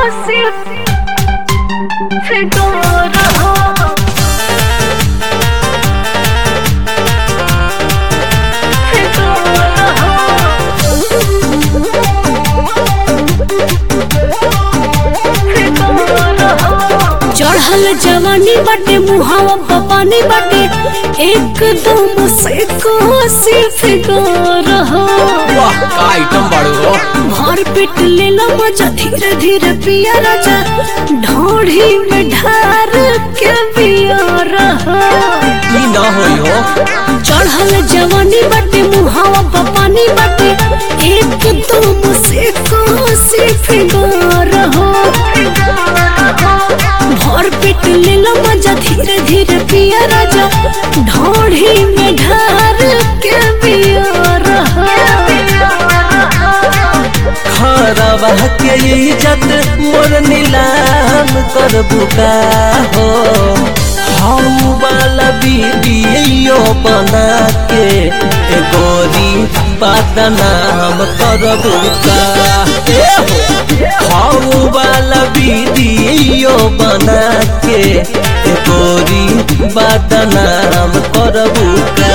सिर्फ फिटो रहो फिटो रहो चढ़ल जवानी बाटे मुहावा पपानी बाटे एकदम से कोसी फिटो रहो वाह का आइटम बाड़ू हो भर पेट लेला मजा धीरे धीरे पिया राजा ढोढ़ी में ढार के पिया रहा ई ना होई हो चढ़ल जवानी बाटे मुहावा पपानी बाटे एकदम से कोसी फिगर हो भर पेट लेला मजा धीरे धीरे पिया राजा ढोढ़ी में ढार के पिया रहा खरवा के इज्जत मोर नीलाम कर बुका हो हम वाला वीडियो बना के ए गोरी बदनाम कर बुका ए हो हम वाला वीडियो बना के ए गोरी बदनाम कर बुका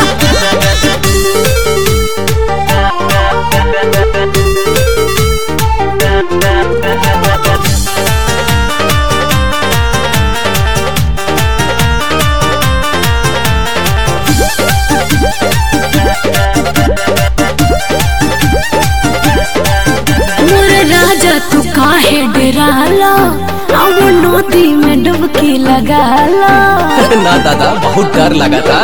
मोर राजा तू काहे डराला अब नदी में डुबकी लगाला ना दादा बहुत डर लगा था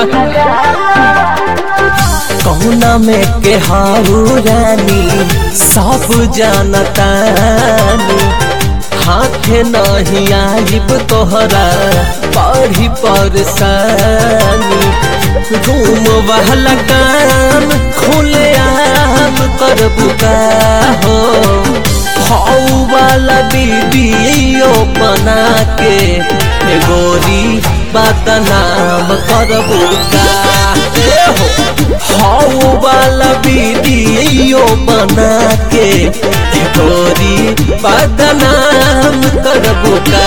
कहुना में के हारू रानी सब जानतानी हाथ नहीं आइब तोहरा पढ़ी परेशानी घूम वाला काम खुले आम कर बुका हो हऊ वाला वीडियो बना के ए गोरी बदनाम करबू का ए हो हऊ वाला वीडियो बना के ए गोरी बदनाम करबू का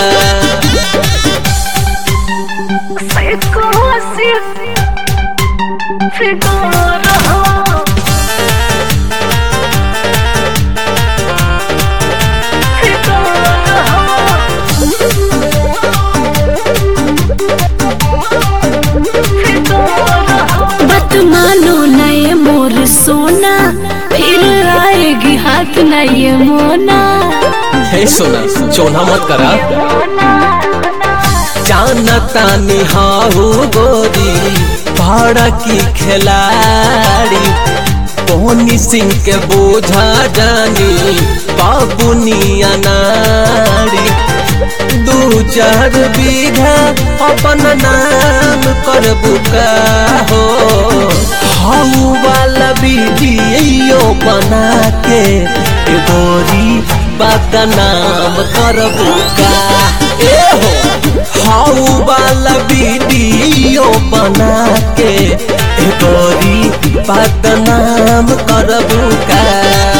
फिटो रहो फिटो बत मानो नए मोर सोना फिर आएगी हाथ नए मोना हे सोना चोना मत करा जानता निहाऊ गोरी भाड़ा की खिलाड़ी कोहनी सिंह के बोझा जानी बाबुनी अनाड़ी दू चार बीघा अपन नाम कर बुका हो हाउ वाला वीडियो बना के ए गोरी बदनाम कर बुका ए हो हाउ वाला वीडियो बना के ए गोरी बदनाम कर बुका